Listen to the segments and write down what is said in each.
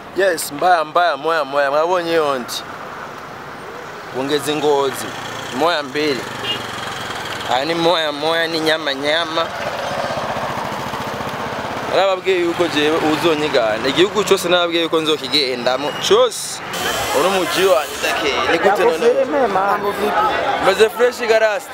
yes mbaya mbaya moya moya mwabonye yondi ongeza ngozi moya mbili aya ni moya moya ni nyama nyama narababwiye yuko jewe uzonyigana igihugu cyose narababwiye yuko nzokigendamo cyose uno muji wanjye ndakeye ni gute none Mambo vipi? meze fresh garasti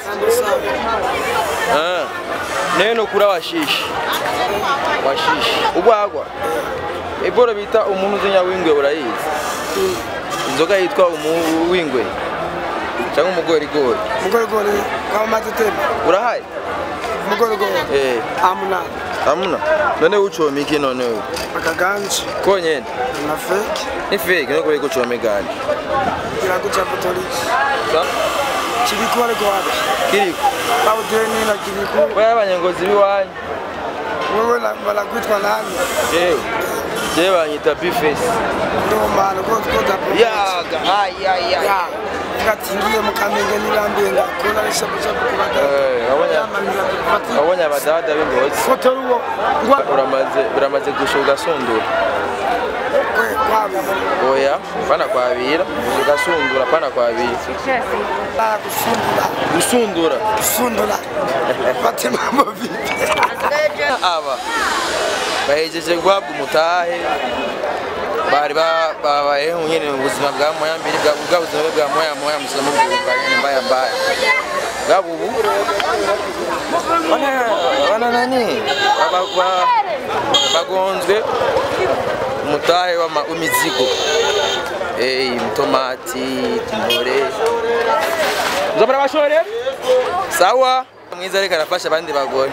Ah, neno kura washishi washishi ubwagwa iboro bita umuntu uzinya w'ingwe urayizi inzoga yitwa umuwingwe cyangwa umugorigori Mugorigori kwa matetema. urahari Mugorigori. eh Amuna. hamuna none ucoma iki none wewe Akaganje. konyene Na fake. ni fake no kubiko ucome gani Kirago cha Katoliki. Kiriku ariko wapi? kiriko Bawudeni na kiriku. wewe abanyengozi biwanyu Wewe na balakwitwa nani? jewe jewe banyita bifesi Ndio maana kwa kwa tapo. yaga ayaya Ya. Katingiye mukamenge nirambiye ndakora rishapo cha kubata. Eh, wabonye wabonye abadada b'ingozi Foto ruwo. Ngwa uramaze uramaze gusha ugasundura kwe kwabi. oya pana kwabira ugasundura pana kwabira Bala kusundula. gusundura Kusundula. Bate mambo vipi? aba bahejeje guhabwa umutahe bari ba- babayeho nyine mu buzima bwa moya mbiri bwa bwa buzima bwe bwa moya moya musina mu bwa nyine mbaya mbaya bwabo ubu bana bana nani Ba- ba- bagonzwe umutahe w'ama- w'imizigo eh tomati timore nzobora bashore sawa mwiza ariko arafasha abandi bagore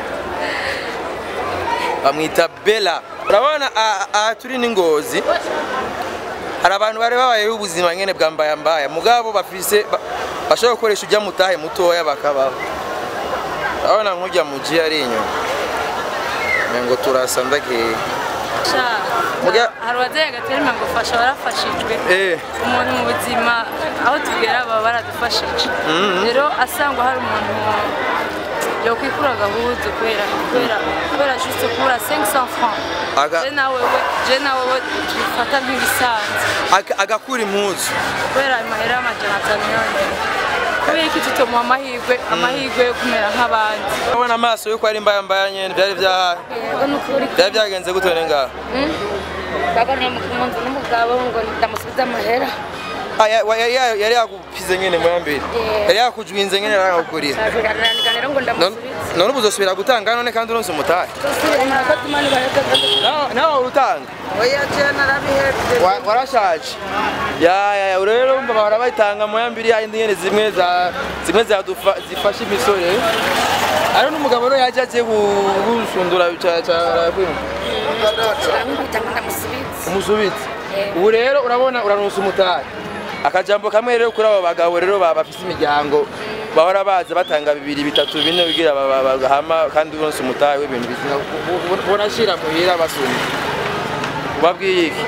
bamwita bela urabona aha- aha turi n'ingozi hari abantu bari babayeho ubuzima nyine bwa mbaya mbaya mugabo bafise ba- bashobora gukoresha ujya mutahe mutoya bakabaho urabona nk'ujya mu ji ari inyuma ngo turasa ndakeye Muga- hari uwazeye agaterima ngo fasha warafashijwe eh umuntu mu buzima aho tugera baba baradufashije rero asangwa hari umuntu yokwikura agahuzu kubera kubera kubera juste kubura 500 francs Aga- je nawe we je nawe we tubifata nk'ibisanzwe aga- agakura impuzu kubera amahera y'amajana atanu yonyine kubera iki tutomuha amahirwe amahirwe yo kumera nk'abandi urabona amaso yuko ari mbaya mbaya nyine byari bya yego ni ukuri byari byagenze gute none ngaho baganiriye mu nzu n'umugabo ngo ndamusubize amahera Ah, ya- wa- yari ya- yari yagupize nyine mu yambere Yeah. yari yakujwinze nyine yari yakugurira araganira rero ngo None- ndamusubize none ubu uzosubira gutanga none kandi uronse umutahe Tosubira murakoze imana ibareke Nawe- nawe urutanga Oya je narabihebye. Wa- warashaje ya ya ya rero umva bahora bayitanga mu yambiri yindi nyene zimwe za zimwe zadufa zifasha imisore ari n'umugabo rero yaje agiye gu- gusundura ca ca ndamwita ngo ndamusubize umusubitsi ubu rero urabona uraronse umutahe akajambo kamwe rero kuri abo bagabo rero ba- bafise imiryango bahora baza batanga bibiri bitatu bine bigira ba- ba- bagahama kandi uronse umutahe w'ibintu bizima bonashira muhira basumye ubabwiye iki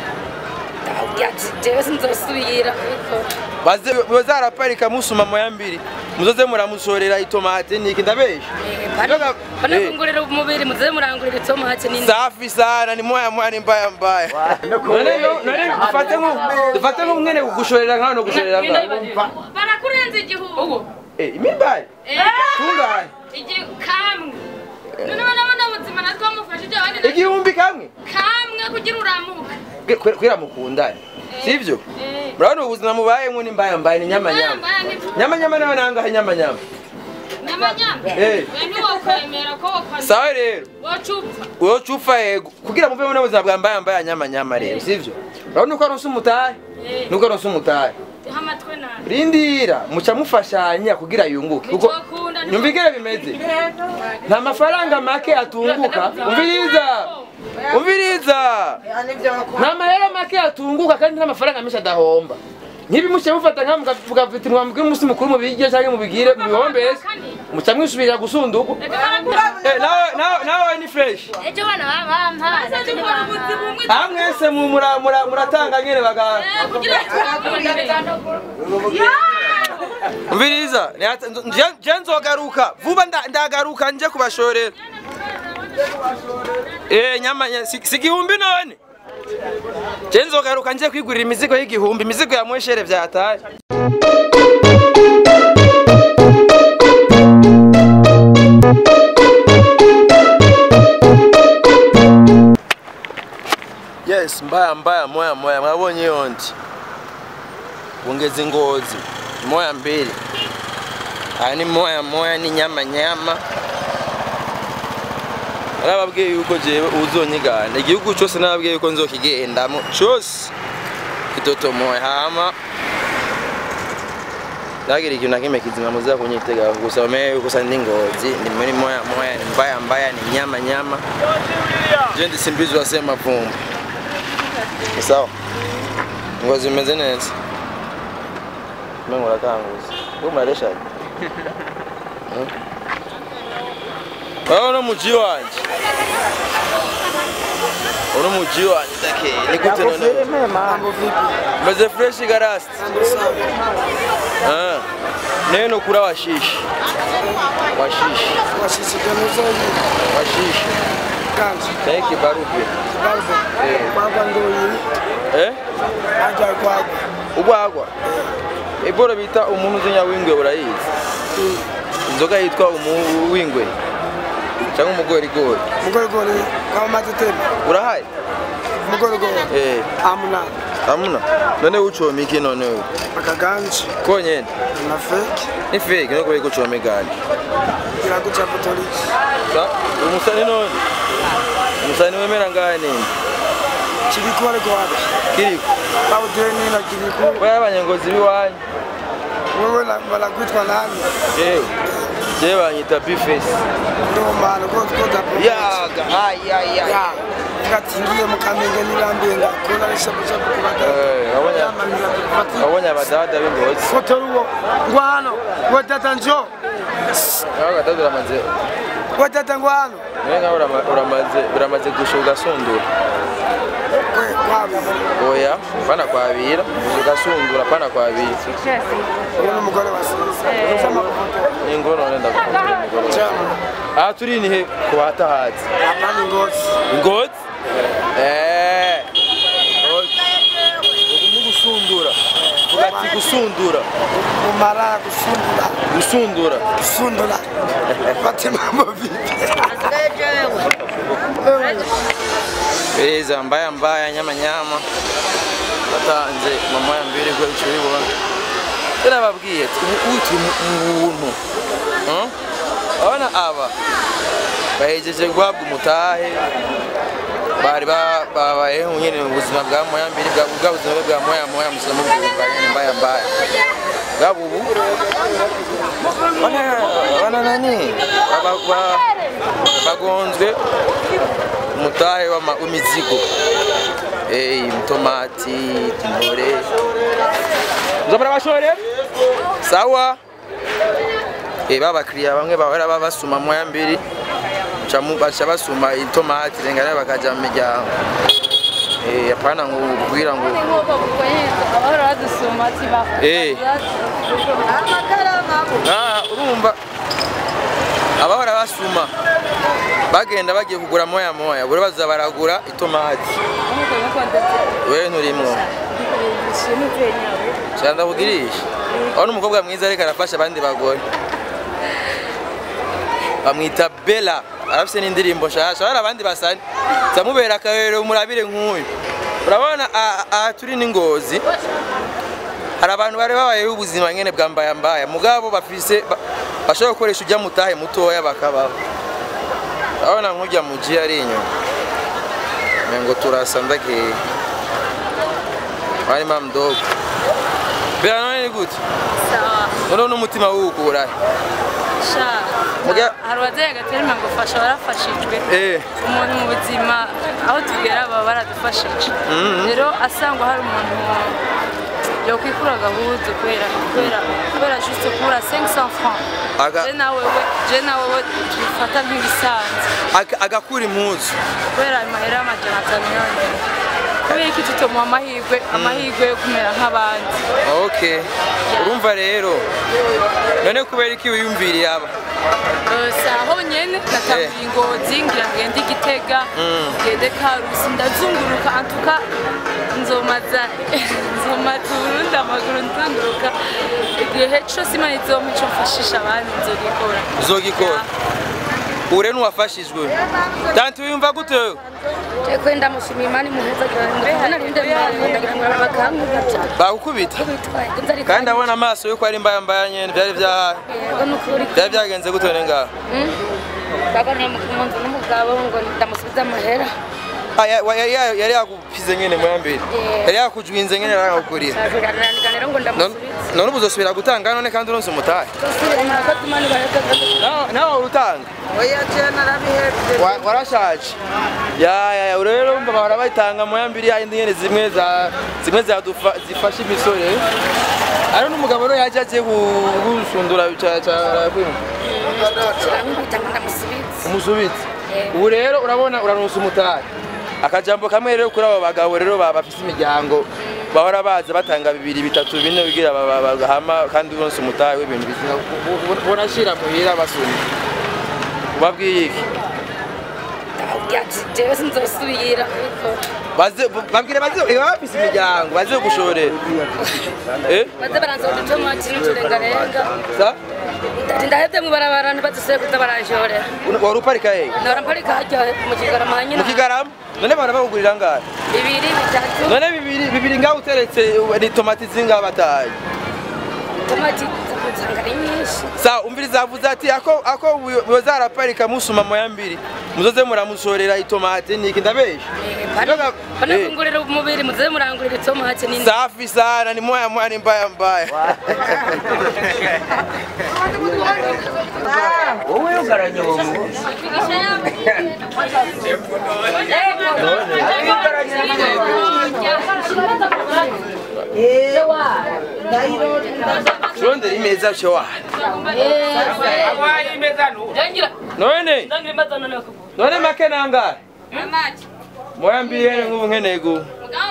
jewe sinzosubira kubikora baze bazaraparika musuma moya mbiri muzoze muramusorera itomate niki ndabesha Yoga- banakungurira umubiri muze murangurira itomate n'indi safi sana ni moya moya ni mbaya mbaya none no- none dufate nko dufate nko mwene kugushorera nkano no gushorera nkano barakurenza igihugu eh imimbari tungane igi kamwe none urabona ubuzima natwe wamufashije abandi na- igihumbi kamwe kamwe kugira uramuke Kwe- kwera mukundane sivyo murabona ubuzima mubayemwo ni mbaya mbaya ni nyama nyama Mbaya ni- nyama nyama nayo nangahe nyama nyama nyamanyama Eh. we ntiwokwemera ko wokwandura sawa rero wacupfa uwo cufa yego kugira muve mu buzima bwa mbaya mbaya nyama nyama rero sivyo urabona uko aronse umutahe nuko aronse umutahe ha amatwi nabi rindira muca mufashanya kugira yunguke kuko Nicokunda, nicokunda. nyumvigire bimeze nta mafaranga make atunguka umviriza umviriza nta mahera make atunguka kandi nta mafaranga menshi adahomba nk'ibi muciye mufata nka mukavuga ati mwambwire umunsi mukuru mubigire cyangwa mubigire mubihombese muca mwisubirira gusundugwa Eh, nawe nawe nawe ni fresh ejo bana bampaye dukora ubuzima bumwe aha mwese mu- mura- mura- muratanga nyene baga kugira umviriza ni hata- nje- nje nzogaruka vuba nda- ndagaruka nje kubashorera eh nyama nya- si si igihumbi none je nzogaruka nje kwigurira imizigo y'igihumbi imizigo ya mweshere vyataye yes mbaya mbaya moya moya mwabonye iyo ndi ongeza ingozi moya mbili aya ni moya moya ni nyama nyama narababwiye yuko jewe uzonyigana igihugu cyose narababwiye yuko nzokigendamo cyose kitotomoye hama ndagira ikintu na kimwe kizima muza kunyitega gusa umenye yuko sa ndi ngozi ndi muri moya moya ni mbaya mbaya ni nyama nyama je ndi simbizi wasema vumba ni sawa ngozi imeze neza mwe murakanguza we murareshaje urabona muji wanje uno muji wanje dake ni gute none Mambo vipi? meze fresh garasti Mambo sawa. Ah, neno kura washishi washishi Wasisikiza hivi. washishi Kanzi. taiki barupe Barbo. Baba ndo yini? eh Aja kwako. ubwagwa iboro bita umuntu uzinya w'ingwe urayizi inzoga yitwa umuwingwe cyangwa umugorigori Mugorogoro kwa matetema. urahari Mugorogoro. eh Amuna. hamuna none ucoma iki none uyu Akaganji. konyene Na fake. ni fake no kubera ucoma igani Kila kucha potoliki. sa umusani none umusani wemera ngahe nini Chibikore kwa wapi? kiriko Babu deni na kiliku. wewe abanyengozi biwanyu Wewe na wanakuitwa nani? yewe je banyita bifesi Ndio maana kwa kwa tapo. yaga ayaya Ya. Ngatingiye mukamenge nirambiye ngakora ishabu shabu kubata. Eh, wabonye- Yama nirapati. wabonye abadada b'ingozi Fotoruwo. Ngwano. Wetata njo. abagatatu uramaze Wetata ngwano. nawe nkaho urama- uramaze uramaze gusha ugasundura We kwabi. oya pana kwabira ugasundura pana kwabira Uyu ni umugore wa sisi. Sama kufoto. ni ingoro none ndagukundira umugore Chama. aha turi ni he ku batahazi Hapa ni ngozi. ingozi Eh. Ngozi. ubu ni gusundura vuga ati gusundura Umara kusundula. gusundura Kusundula. Pate mambo vipi? Beza mbaya mbaya nyama nyama batanze mama ya mbere kwa icyo bibona tera babwiye ati ubu uti umuntu abana aba bahejeje guhabwa umutahe bari ba- babayeho nyine mu buzima bwa moya mbere bwa bwa buzima bwe bwa moya moya musoma bwa nyine mbaya mbaya bwabo ubu bana bana nani Baba- ba- bagonzwe umutahe w'ama- w'imizigo Eh, itomati intore nzobora bashore sawa Eh, babakiriya bamwe bahora babasuma moya mbiri ca mu- baca basuma itomati rengana bakaja mu miryango Eh, apana ngo ubwira ngo abahora badusuma ati ba Eh. Ah, urumva abahora basuma bagenda bagiye kugura moya moya buri baza baragura itomati wewe nturimwo cyane ndakugirisha aho n'umukobwa mwiza ariko arafasha abandi bagore bamwita bela arafise n'indirimbo nshasha hari abandi basani zamubera akarorero murabire nk'uyu urabona aha- aha turi n'ingozi hari abantu bari babayeho ubuzima nyene bwa mbaya mbaya mugabo bafise ba- bashobora gukoresha ujya mutahe mutoya bakabaho urabona nk'ujya mu ji ari inyuma ngo turasa ndakeye wari mdogo bela none ni gute sawa none n'umutima wukurahe sha Muga- hari uwazeye agaterima ngo fasha barafashijwe eh umuntu mu buzima aho tugera baba baradufashije rero asangwa hari umuntu yokwikura agahuzu kubera kubera kubera juste kubura 500 francs Aga- je nawe we je nawe we tubifata nk'ibisanzwe Aga- agakura impuzu kubera amahera y'amajana atanu yonyine kubera iki tutomuha amahirwe amahirwe yo kumera nk'abandi okay urumva rero none kubera iki wiyumviriye aba Eh, si aho nyene natanguye ingozi ngira ngende igitega ngende karusi ndazunguruka antuka nzomaza nzomaza uburundi amaguru nzunguruka igihe cose imana izompa ico mfashisha abandi nzogikora uzogikora ure n'uwafashijwe tanti wiyumva gute wewe? Eko ndamushimiye Imana imuheza cyane narinde ndagira ngo bakamubwira bakukubita bitwaye nzari kandi ndabona amaso yuko ari mbaya mbaya nyene byari bya yego nukuri byari byagenze gute none ngaho bagoniye mu munzu n'umugabo ngo ndamusubiza amahera Ah, ya- wa- yari ya- yari yagupize nyene mwambere yari yakujwinze nyene yaragukuriye arandika rero ngo None- ndamusubiza none ubu uzosubira gutanga none kandi uronse umutahe tosubira murakoze Imana ibareke Nawe- nawe urutanga oya je narabihebye Wa- warashaje ya ya ya rero umva bahora bayitanga mu yambiri yindi nyene zimwe za zimwe zadufa zifasha imisore ari n'umugabo rero yaje agiye gu- gusundura ca ca ndamwita ngo ndamusubiza umusubitsi ubu rero urabona uraronse umutahe akajambo kamwe rero kuri abo bagabo rero ba- bafise imiryango bahora baza batanga bibiri bitatu bine kugira ba- ba- bagahama kandi uronse umutahe w'ibintu bizima bonashira muhira basumye ubabwiye iki ndababwira ati jewe sinzosubira kubikora Baze- babwire baze eh, bafise imiryango baze gushorera eh baze baranzora udutomati n'uturengarenga sa ndati ndahebye mu ibarabara ntibadusubire kuza baranshorera wari uparika hehe nahora mparika harya mu kigarama nyine mu kigarama none bahora bakugurira ngahe bibiri bitatu none bibiri bibiri ngaho uteretse ni tomati zingahe bataye tomati usanga ari nyinshi sa umviriza avuze ati ako ako boza araparika musuma moya mbiri muzoze muramushorera itomati niki ndabesha Ndoga- banafungurira umubiri muze murangurira itomati nini safi sana ni moya moya ni mbaya mbaya wowe ugaranye uwo muntu turondera imeza showa none none make nangahe moya mbiri yene nk'ubu nkeneye gu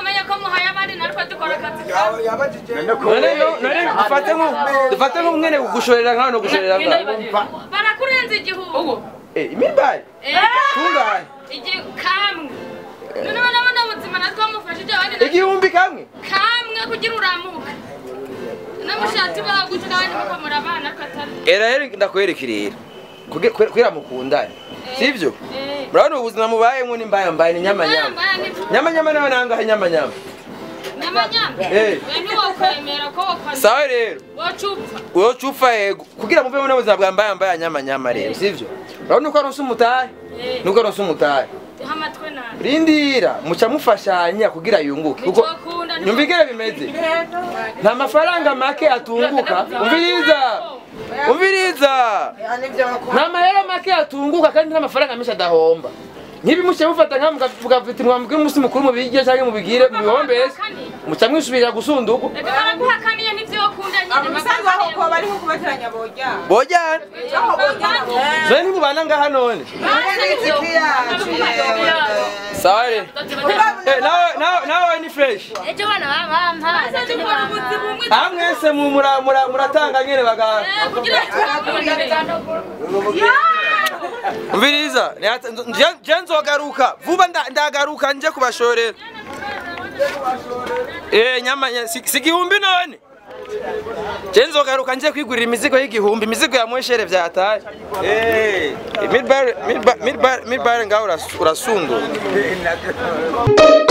none no- none dufate nku dufate nku nkeneye kugushorera nkaho no gushorera ngaho barakurenza igihugu eh imibare tungane igi kamwe none barabona ubuzima natwe bamufashije abandi igihumbi kamwe kamwe kugira uramuke n'amushati baguca n'abandi bakamura abana katari era rero ndakwerekerera kuge- kwe- kwera mukundane sivyo murabona ubuzima mubayemwo ni mbaya mbaya ni nyama nyama nyama nyama nawe nangahe nyama nyama nyamanyama Eh. we ntiwokwemera ko wakora sawa rero wocupfa uyo cufa yego kugira muvemo n'ubuzima bwa mbaya mbaya nyama nyama rero sivyo urabona uko aronse umutahe nuko aronse umutahe amatwe nabi rindira muca mufashanya kugira yunguke kuko Nicokunda, nyumvigere bimeze nta mafaranga make atunguka umviriza umviriza nta mahera make atunguka kandi nta mafaranga menshi adahomba nk'ibi muce mufata nka mugafita umwambi w'umunsi mukuru mu bigire cyangwa mu bigire mu bihombezi muca mwisubirira gusundugwa reka baraguhakaniye n'ibyo wakunda nyine umusanzu aho ko bariho kubateranya bojya bojyana aho bojya zone ntibubana ngaha none sawa rero Eh, nawe nawe nawe ni fresh ejo bana bampaza aha mwese mu- mura- mura- muratanga nyene baga kugira umviriza nihata- nje- nje nzogaruka vuba nda- ndagaruka nje kubashorera eh nyama nya- si si igihumbi none je nzogaruka nje kwigurira imizigo y'igihumbi imizigo ya mweshere vyataye eh midbar midbar midbar midbar ngaho uras- urasundura